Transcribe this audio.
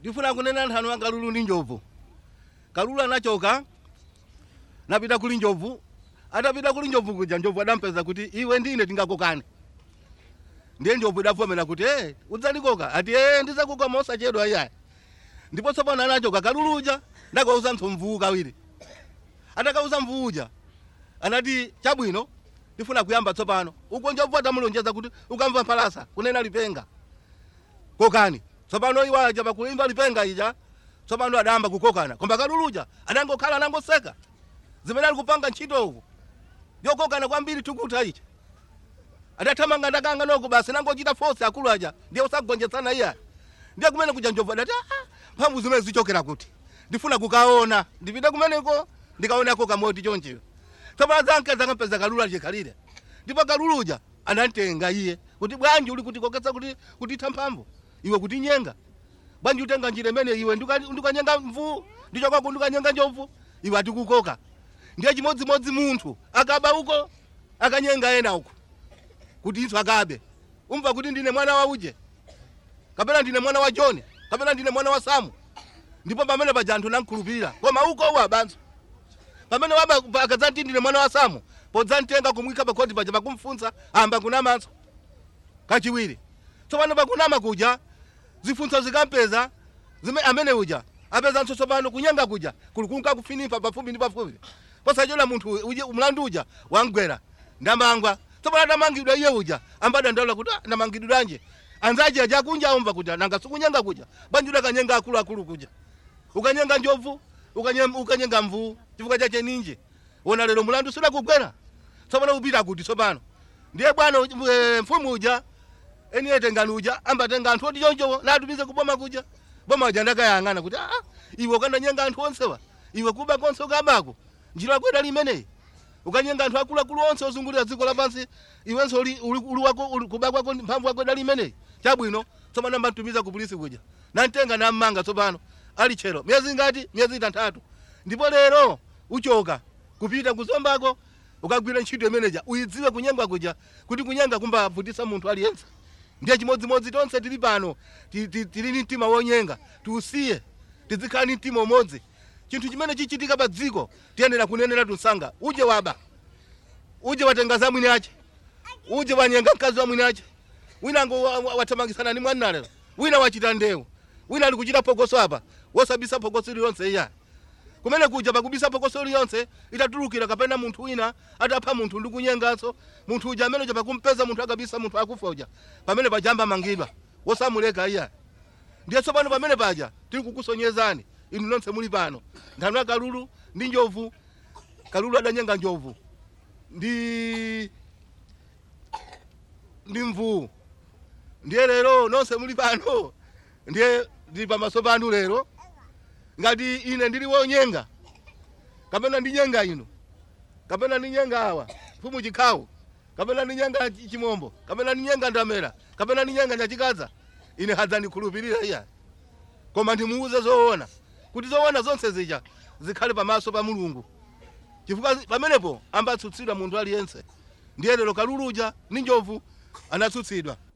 ndifuna kunena nthano ya kalulu ndi njovu kalulu anachoka napita kuli njovu atapita kuli njovu kuja njovu adampeza kuti iwe ndine tingakokane ndiye njovu idavomera kuti e udzalikoka ati e ndizakoka mosachedwa iyayi ndipo tsopano anachoka kalulu uja ndakauza mvuu kawiri atakauza mvuu uja anati chabwino ndifuna kuyamba tsopano uko njovu atamulonjeza kuti ukamva mphalasa kunena lipenga kokani tsopano iwo aja pakuimba lipenga ija tsopano adayamba kukokana koma kalulu uja anangokhala anangoseka zimene ali kupanga ntchito uku yokokana kwambiri tukuta ichi adathamanga ndakanga noko basi nangochita force akulu aja ndiye usagonjetsana iya ndiye kumene kuja njovu adati "Ah, mphamvu zimene zichokera kuti ndifuna kukaona ndipite kumeneko ndikaonako kamoti chonchiyo tsopano zanke zakampeza kalulu achikhalire ndipo kalulu uja anamtenga iye kuti bwanji uli kutikoketsa kuti kutitha mphamvu iwe kuti nyenga bwanji utenga njira imene iwe ndika- ndikanyenga mvuu ndichokwako ndikanyenga njovu iwe atikukoka ndiye chimodzimodzi munthu akaba uko akanyenga ena uko kuti isu akabe umva kuti ndine mwana wa uje kapena ndine mwana wa john kapena ndine mwana wa samu ndipo pamene paja anthu nankhulupirira koma uko uwa banso pamene waba pa- akadzati ndine mwana wa samu podzamtenga kumwika pakhoti paja pakumfunsa amba kunamanso kachiwiri tsopano pakunama kuja zifunso zikampeza zime amene uja apezanso tsopano kunyenga kuja kuli kunka kufinipa pafupi ndi pafupi posachola munthu uje mlandu uja wangwera ndamangwa tsopano atamangidwa iye uja ambadandaula kuti "Ah, ndamangidwiranje anzaje aja kunja aumva kuja nanga sikunyenga kuja banjuda akanyenga akuluakulu kuja ukanyenga njovu ukanye- ukanyenga mvuu chifukwa chache ninji wona lero mulandu sidakugwera tsopano upita kuti tsopano ndiye bwana uj- eh, mfumu uja eni etengani uja ambatenga anthu oti choncho natumize kuboma kuja boma uja ndakayang'ana kuti aa iwe ukananyenga anthu onsewa iwe kuba konse ukabako njira yako idali imeneyi ukanyenga anthu akuluakulu onse ozungulira dziko lapansi iwenso uli, uli, uli wako uli kuba kwako ndi mphamvu yako idali imeneyi chabwino tsopano ambatumiza ku polisi kuja namtenga nammanga tsopano ali chero miyezi ngati miyezi itanthatu ndipo lero uchoka kupita kuzombako ukagwira ntchito imeneja uyidziwe kunyenga kuja kuti kunyenga kumbavutisa munthu aliyense ndiye chimodzimodzi tonse tili pano ti- ti- tili ni mtima wonyenga tiusiye tizikhala ni mtima umodzi chinthu chimene chichitika pa dziko tiyenera kunenera tunsanga uje waba uje watenga za mwini ache uje wanyenga mkazi wa mwini ache winango wa- wa- wathamangisana ni mwanalero wina wachita ndewu wina ali kuchita phokoso apa wosabisa phokoso lilonse iya kumene kuja pakubisa phokoso liyonse itatulukira kapena munthu wina atapha munthu ndi kunyenganso munthu uja amene uja pakumpeza munthu akabisa munthu akufa uja pamene pajamba mangidwa wosamuleka iya ndiye tsopano pamene paja tili kukusonyezani inu nonse muli pano nthano ya kalulu ndi njovu kalulu adanyenga njovu ndi ndi mvuu ndiye lero nonse muli pano ndiye ndili pamaso panu lero ngati ine ndili wonyenga kapena ndinyenga inu kapena ndinyenga awa mfumu chikhawu kapena ndinyenga chi- chimombo kapena ndinyenga ndamera kapena ndinyenga nyachikaza ine hadzandikhulupirira iya koma ndimuuze zoona kuti zoona zonse zija zikhale pamaso pa mulungu chifukwa zi- pamenepo ambatsutsidwa munthu aliyense ndiye lero kalulu uja ndi njovu anatsutsidwa